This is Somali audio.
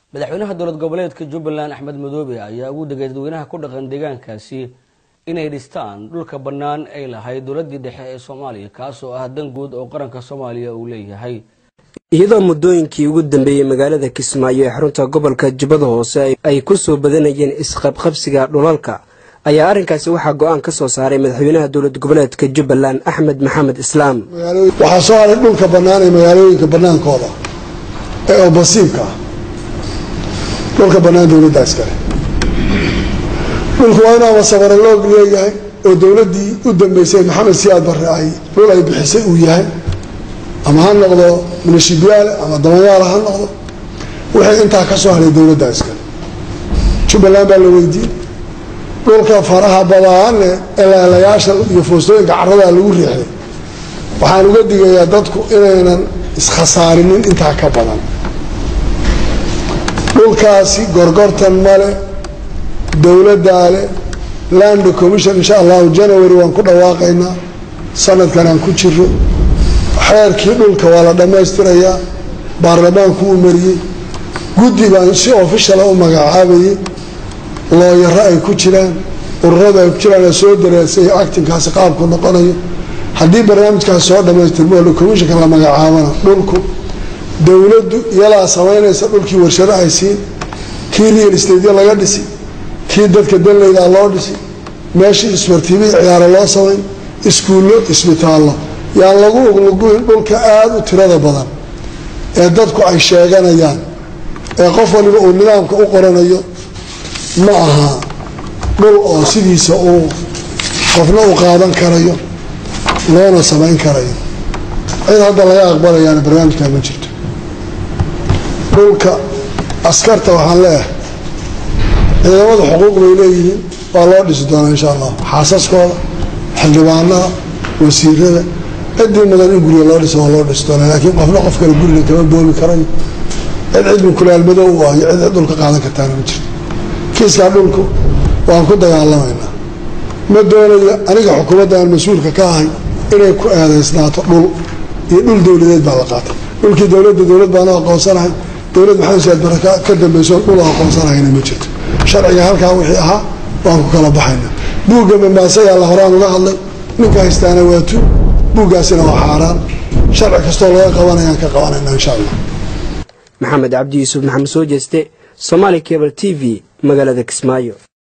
madaxweynaha dowlad goboleedka jubbaland axmed madoobe ayaa ugu degay dadweynaha ku dhaqan deegaankaasi inay dhistaan dhulka bannaan ay lahayd dowladii dhexe ee soomaaliya kaasoo ah dan guud oo qaranka soomaaliya uu leeyahay iyadoo muddooyinkii ugu dambeeyey magaalada kismaayo ee xarunta gobolka jubbada hoose ay ku soo badanayeen isqabqabsiga dhulalka ayaa arrinkaasi waxaa go-aan ka soo saaray madaxweynaha dowlad goboleedka jubbaland axmed maxamed islaam waxaa soo haray dhulka bannaan ee magaalooyinka bannaankooda ee oo basiibka ah dhulka bannaan dowladda iskale dhulku waa inaaba sabare loog leeyahay oo dowladdii u dambeysay maxamed siyaad barre ay dhul ay bixisay uu yahay ama ha noqdo munashibiyaale ama damadaala ha noqdo wixii intaa ka soo haray dowladda iskale jubbaland baa la weydiiyey dhulka faraha badaane eleelayaasha iyo foostooyinka caradaa lagu riixday waxaan uga digayaa dadku inaynan iskhasaarinin intaa ka badan dhulkaasi gorgortan male dowladdaa le land commission insha allahu january waan ku dhawaaqaynaa sanadkan aan ku jiro xeerkii dhulka waa la dhammaystirayaa baarlamaanku uu mariyey guddi baan si ofishala u magacaabayay looyaro ay ku jiraan ururada ay ku jiraan soo dareesay actinkaasi qaabku noqonayo haddii barnaamijkaas soo dhammaystirmo oo commissionka la magacaabana dhulku dowladdu iyalaa samaynaysa dhulkii warshado ay siin kii real estateya laga dhisi kii dadka danleydaa loo dhisi meeshii isbartiibii ciyaaro loo samayn iskuullo isbitaallo yaan lagu ugluguyn dhulka aada u tirada badan ee dadku ay sheeganayaan ee qof waliba uu nidaamka u qoranayo ma aha dhul oo sidiisa uu qofna u qaadan karayo loona samayn karayo cid hadda laga aqbalayaana barnaamijkaa ma jirto dhulka askarta waxaan leeyahay ciidamada xuquuq bay leeyihiin waa loo dhisi doonaa insha allah xaasaskooda xildhibaanada wasiirada ciddii mudan in guriga loo dhiso waa loo dhisi doonaa laakiin qofna qof kale guriga kama boobi karayo cid cidmi kulaalmadow u ah iyo cid dhulka qaadan kartaana ma jirto kiiskaa dhulku waan ku dagaalamaynaa ma doonayo aniga xukuumadda aan mas-uulka ka ahay inay ku eedaysnaato dhul iyo dhul dowladeed baa la qaatay dhulkii dowladda dowlad baanu aqoonsanahay dowlad maxamed siyaad barre ka dambayso dhul aqoonsanahayna ma jirto sharciga halkaa wixii ahaa waan ku kala baxaynaa buugga mamaasayaa la horaan uga hadlay ninka haystaana waa tu buuggaasina waa xaaraan sharci kastoo laga qabanayaan ka qabanayna insha allah maxamed cabdi yuusuf maxamed soo jeeste somaali cable t v magaalada kismaayo